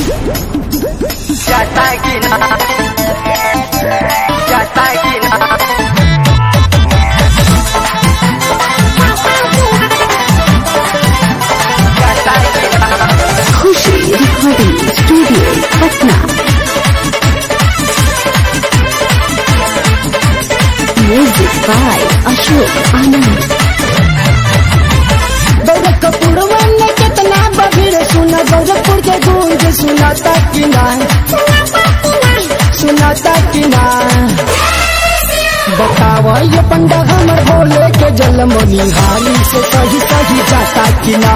जाता है कि ना जाता है कि ना जाता है कि ना Khushi recording studio Patna music by Ashok Anand गोरखपुरवा में कितना बबीर सुना गोरखपुर के गूंज सुनाता कि ना सुनाता कि ना बतावा ये पंडा हमर भोले के जलमनी हाली से सही सही जाता कि ना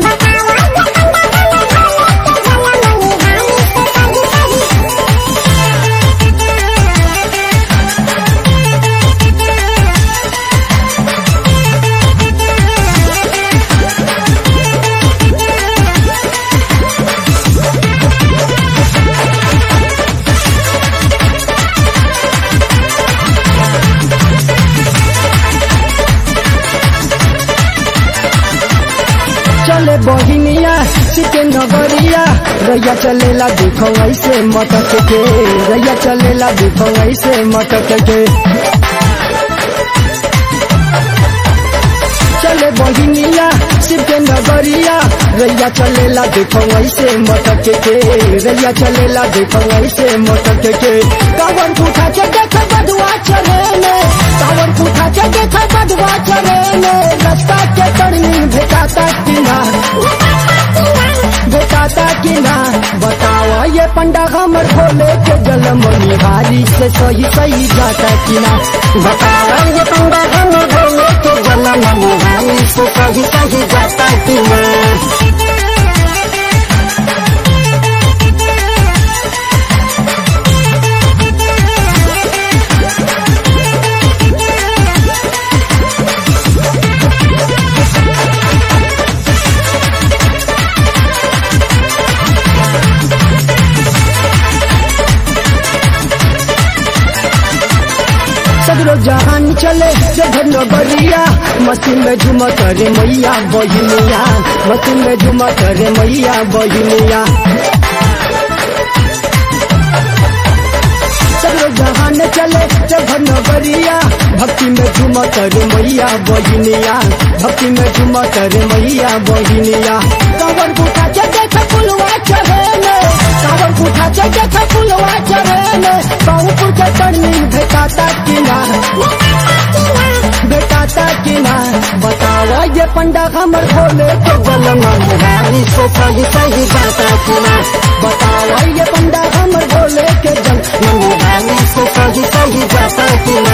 चले बहिनिया सिके नगरिया रैया चलेला देखो ऐसे मटक के रैया चलेला देखो ऐसे मटक के चले बहिनिया शिव के नगरिया रैया चलेला देखो ऐसे मटक के रैया चलेला देखो ऐसे मटक के कावर उठा के देख बधुआ चले ने कावर उठा के देख बधुआ चले ने रास्ता के तरनी भेटाता कि ना भेटाता कि ना बताओ ये पंडा हमर भोले के जलमनी हारी से सही सही जाता कि ना बताओ ये पंडा हमर भोले के जलमनी हारी से सही सही जाता कि ना सगरो जहान चले जघर नगरिया मसीन में झुमा करे मैया बहिनिया मसीन में झुमा करे मैया बहिनिया सगरो जहान चले जघर नगरिया भक्ति में झुमा करे मैया बहिनिया भक्ति में झुमा करे मैया बहिनिया कांवर उठा के देख पुलवा चढ़े ने कांवर उठा के देख पुलवा चढ़े ने बाहुपुर के तरनी भेटाता कि ना भेटाता कि ना बताओ ये पंडा हमर भोले के जलमा मुहारी से सही सही जाता कि ना बताओ ये पंडा हमर भोले के जल मुहारी से सही सही जाता कि ना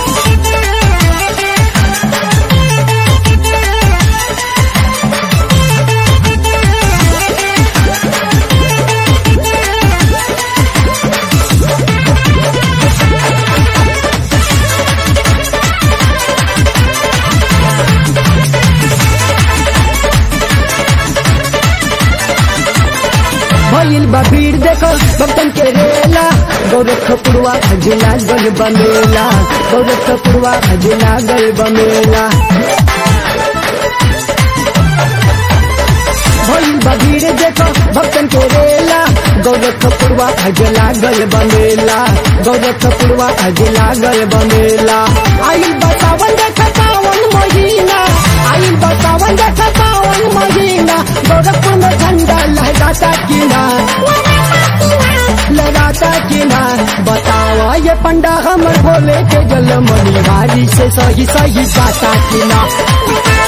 भइल बा भीड़ देखो भक्तन के रेला गोरखपुरवा खजुला गल बमेला गोरखपुरवा खजुला गल बमेला भइल बा भीड़ देखो भक्तन के रेला गोरखपुरवा खजुला गल बमेला गोरखपुरवा खजुला गल बमेला आइल बतावन देख पावन महीना आइल बतावन देख पावन महीना गोरखपुर में झंडा लहराता कि ना लगाता कि ना बताओ ये पंडा हमर भोले के जलमनी हारी से सही सही जाता कि ना